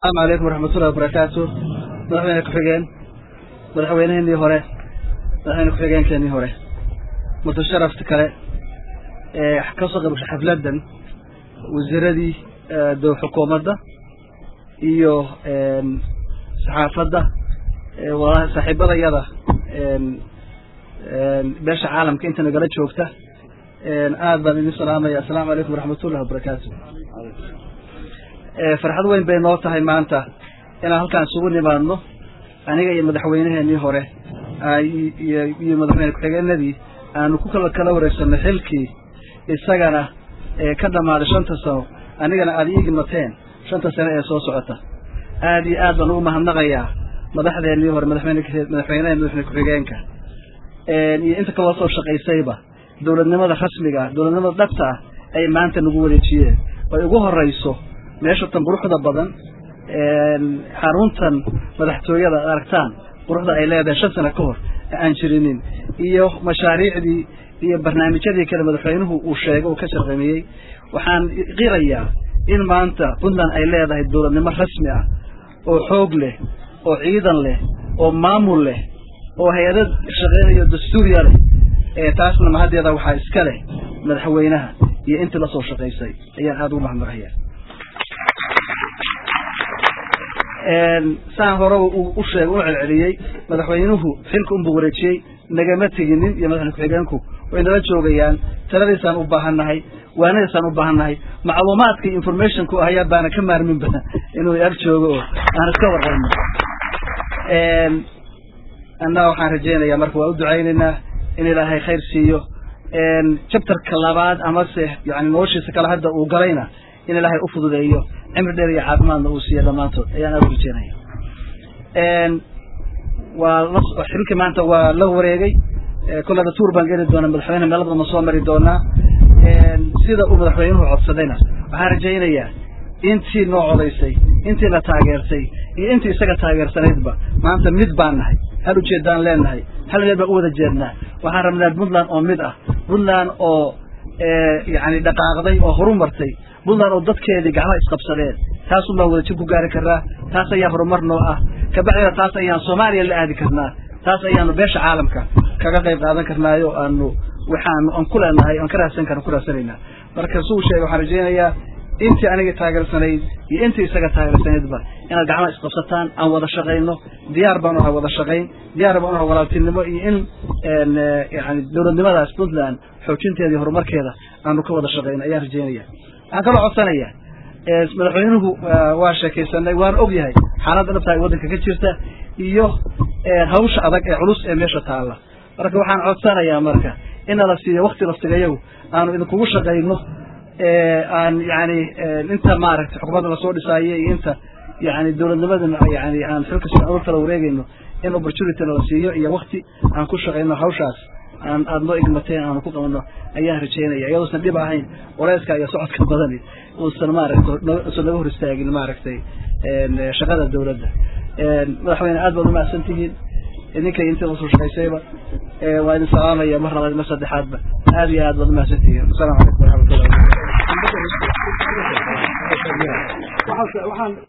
asalaamu calaykum waraxmatullahi wabarakaatu madaxweyne ku-xigeen madaxweyneheenii hore madaxweyne ku-xigeenkeenii hore mutasharafta kale ee ka soo qaybgashay xafladdan wasiiradii dow xukuumadda iyo saxaafadda saaxiibadayada beesha caalamka inta nagala joogta aad baan idin salaamaya assalaamu calaykum waraxmatullahi wabarakaatu farxad weyn bay noo tahay maanta inaan halkaan isugu nimaadno aniga iyo madaxweyneheenii hore iyo madaxweyne ku-xigeenadii aanu ku kala kala wareegsanay xilkii isagana ka dhammaaday shanta sano anigana aada iigi mateen shanta sano ee soo socota aad iyo aad baan ugu mahadnaqayaa madaxdeenii hore madaxweyne madaxweyneha madaxweyne ku-xigeenka iyo inta kaloo soo shaqaysayba dowladnimada rasmiga ah dowladnimada dhabta ah ay maanta nagu wareejiyeen ay ugu horeyso meesha tan quruxda badan xaruntan madaxtooyada ad aragtaan quruxda ay leedahay shan sano ka hor aan jirinin iyo mashaariicdii iyo barnaamijyadii kale madaxweynuhu uu sheegay uu ka sharqamiyey waxaan qirayaa in maanta puntland ay leedahay dowladnimo rasmi ah oo xoog leh oo ciidan leh oo maamul leh oo hay-ado shaqeynayo dastuuriya leh taasna mahaddeeda waxaa iska leh madaxweynaha iyo intii lasoo shaqaysay ayaan aada ugu mahadnaqaya saan horeba u sheegay u celceliyey madaxweynuhu xilka unbuu wareejiyey nagama teginin iyo madaxweyne ku-xigeenku way nala joogayaan taladiisaan u baahannahay waanadiisaan u baahannahay macluumaadka informationku ahayaa baana ka maarminba inuu ag joogo oo aan iska warqabno annaga waxaan rajaynayaa marka waa u ducaynaynaa in ilaahay khayr siiyo jabtarka labaad amase yani noloshiisa kale hadda uu galayna in ilaahay u fududeeyo cimri dheer iyo caafimaadna uu siiyo dhammaantood ayaan aada u rajeynaya waa xilkii maanta waa la wareegay kollada tuur baan geli doonaa madaxweyne meel badan ma soo mari doonaa sida uu madaxweynuhu codsadayna waxaan rajaynayaa intii noo codaysay intii la taageertay iyo intii isaga taageersanaydba maanta mid baan nahay hal ujeedaan leenahay hal meel baan u wada jeednaa waxaan rabnaa puntland oo mid ah puntland oo yani dhaqaaqday oo horumartay puntland oo dadkeedii gacmaha isqabsadeen taasun baan wadajir ku gaari karnaa taas ayaa horumar noo ah kabacdina taas ayaan soomaaliya la aadi karnaa taas ayaanu beesha caalamka kaga qayb qaadan karnaayo aanu waxaanu aan ku leenahay aan ka raadsan karna ku raadsanaynaa marka suu sheegay waxaan rajaynayaa intii aniga taageersanayd iyo intii isaga taageersanaydba inaad gacmaha isqabsataan aan wada shaqayno diyaar baan unahay wada shaqayn diyaar baan unahay walaaltinimo iyo in yani dowladnimadaas puntland xoojinteeda iyo horumarkeeda aanu ka wada shaqayno ayaan rajaynaya waxaan kaloo codsanayaa madaxweynuhu waa sheekaysanay waan og yahay xaaladda dhabta ay waddanka ka jirta iyo hawsha adag ee culus ee meesha taalla marka waxaan codsanayaa marka in nala siiyo wakti laftigayagu aanu idinkugu shaqayno aan yani inta maaragtay xukuumadda lasoo dhisaayo iyo inta yani dowladnimadana yani aan xilka si adag kala wareegayno in opportunity nala siiyo iyo wakti aan ku shaqayno hawshaas aan aada noo igmateen aanu ku qabano ayaan rajaynaya iyadoosan dhib ahayn waleyska iyo socodka badani uusan maaragtay usan naga hor istaagin maaragtay shaqada dowladda madaxweyne aad baad umahadsan tihiin idinkay intii lasoo shaqaysayba waa idin salaamaya mar labaad mar saddexaadba aad iyo aad baad umahadsan tihiin asalaamu calaykum waraxmatullahi